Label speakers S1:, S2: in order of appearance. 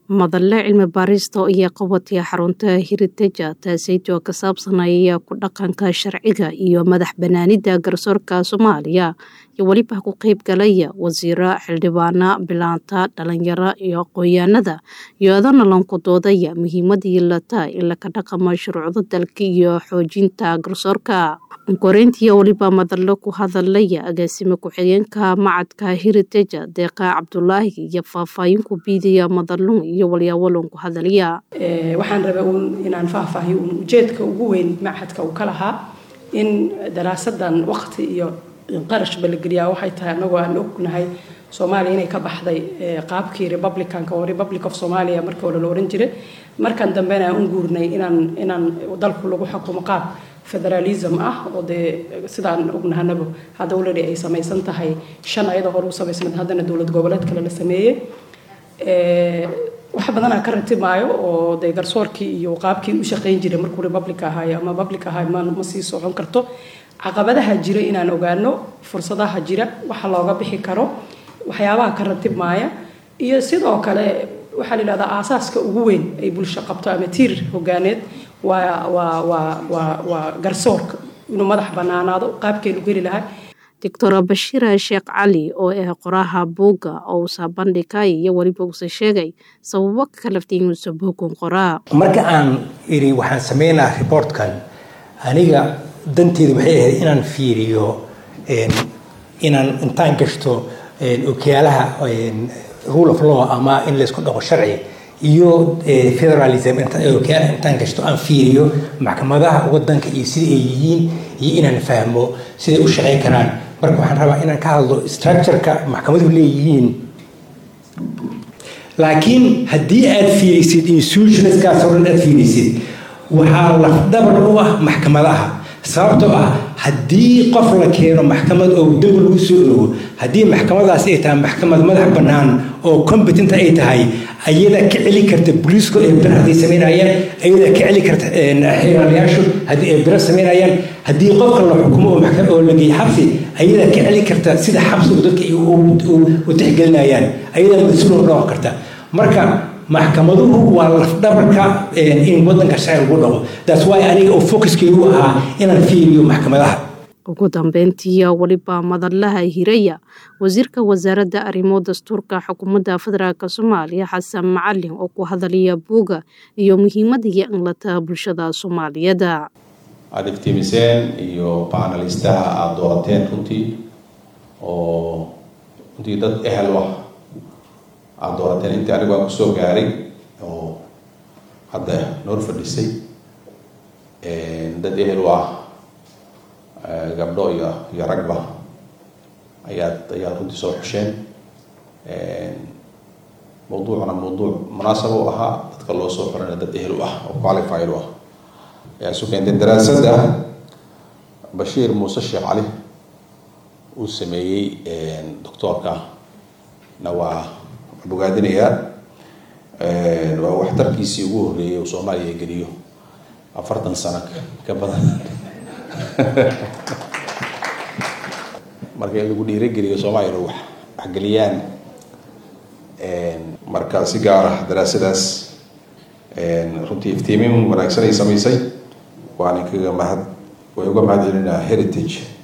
S1: Madalle cilmi baarista iyo qabataya xarunta Heritage taasaytoo ka saabsanaya ku dhaqanka sharciga iyo madax banaanida garsoorka Soomaaliya iyo weliba ku qayb galaya wasiiro xildhibaana bilaanta dhalinyaro iyo aqoonyahanada iyadana lanku doodaya muhiimadii lata in laka dhaqamo shuruucda dalka iyo xoojinta garsoorka koreyntii weliba madalle ku hadalaya agaasime ku-xigeenka macadka Heritage deeqa Cabdulaahi iyo faahfaahin ku biidaya madalun iyo walyaawalon ku hadalaya
S2: waxaan rabaa uun inaan faahfaahiyo uun ujeedka ugu weyn machadka uu ka lahaa in daraasadan waqti iyo qarashba la geliyaa waxay tahay anagoo aan ognahay soomaaliya inay ka baxday qaabkii republicanka oo republic of somalia markii hore la oran jiray markan dambena aan u guurnay inaan inaan dalku lagu xukumo qaab federalism ah oo dee sidaan ognahanaba hadda already ay samaysan tahay shan ayadoo hore u samaysnayd haddana dowlad goboleed kale la sameeyey wax badanaa ka ratibaayo oo dee garsoorkii iyo qaabkii u shaqayn jiray markuu republic ahaayo ama public ahaay ma ma sii socon karto caqabadaha jira inaan ogaano fursadaha jira waxa looga bixi karo waxyaabaha ka ratibmaaya iyo sidoo kale waxaa la yidhahdaa aasaaska ugu weyn ay bulsho qabto ama tiir hogaaneed waa waa waa waa waa garsoorka inuu madax banaanaado qaabkeenu geli lahaa
S1: doctor bashiir sheekh cali oo ah qoraha buugga oo uusa bandhigay iyo weliba uusa sheegay sababo ka kalaftay inuusa buugun qoraa
S3: marka aan iri waxaan sameynaa reportkan aniga danteedu waxay ahayd inaan fiiriyo inaan intaan gashto okiyaalaha rule of law ama in laysku dhaqo sharci iyo federalism okiyaalaha intaan gashto aan fiiriyo maxkamadaha wadanka iyo sida ay yihiin iyo inaan fahmo siday u shaqeyn karaan marka waxaan rabaa inaan ka hadlo structureka maxkamaduhu leeyihiin laakiin haddii aad fiirisid institutionskaas oo dhan aad fiirisid waxaa lafdhabar u ah maxkamadaha sababtoo ah haddii qof la keeno maxkamad oo dembi lagu soo ogo haddii maxkamadaas ay tahay maxkamad madax bannaan oo competent ay tahay ayada ka celi karta booliisku ay bir hadday samaynayaan ayada ka celi karta xeeraalayaashu haddii ay biro samaynayaan haddii qofka la xukumo oo maxkamad oo la geeyo xabsi ayada ka celi karta sida xabsigu dadka u tixgelinayaan ayada mas-uul noqon karta marka maxkamaduhu waa lafdhabarka in wadanka sharci lagu dhaqo taas waay aniga oo focuskeygu ahaa inaan fiiriyo maxkamadaha
S1: ugu dambeyntii weliba madalaha hiraya wasiirka wasaaradda arrimo dastuurka xukuumadda federaalk soomaaliya xasan macalin oo ku hadalaya buuga iyo muhiimadii inlata bulshada soomaaliyeed
S4: aada iftiimiseen iyo baanalistaha aada doorateen runtii oo runtii dad ehel ah aada doorateen intii anigu aan kusoo gaaray oo hadda noor fadhisay dad ehel u ah gabdho iyo iyo ragba ayaad ayaad runtii soo xusheen mawduucuna mawduuc munaasab u ahaa dadka loo soo xorana dad ehel u ah oo qualified u ah ayaa isu keentay daraasadda bashiir muuse sheekh cali uu sameeyey doctoorka na waa bogaadinayaa waa waxtarkiisii ugu horreeyay uu soomaaliya geliyo afartan sano ka badan marka in lagu dhiirageliyo soomaaliya inu wax waxgeliyaan marka si gaar ah daraasadaas runtii iftiimin wanaagsan ay samaysay waana kaga mahad way uga mahad celinaa heritage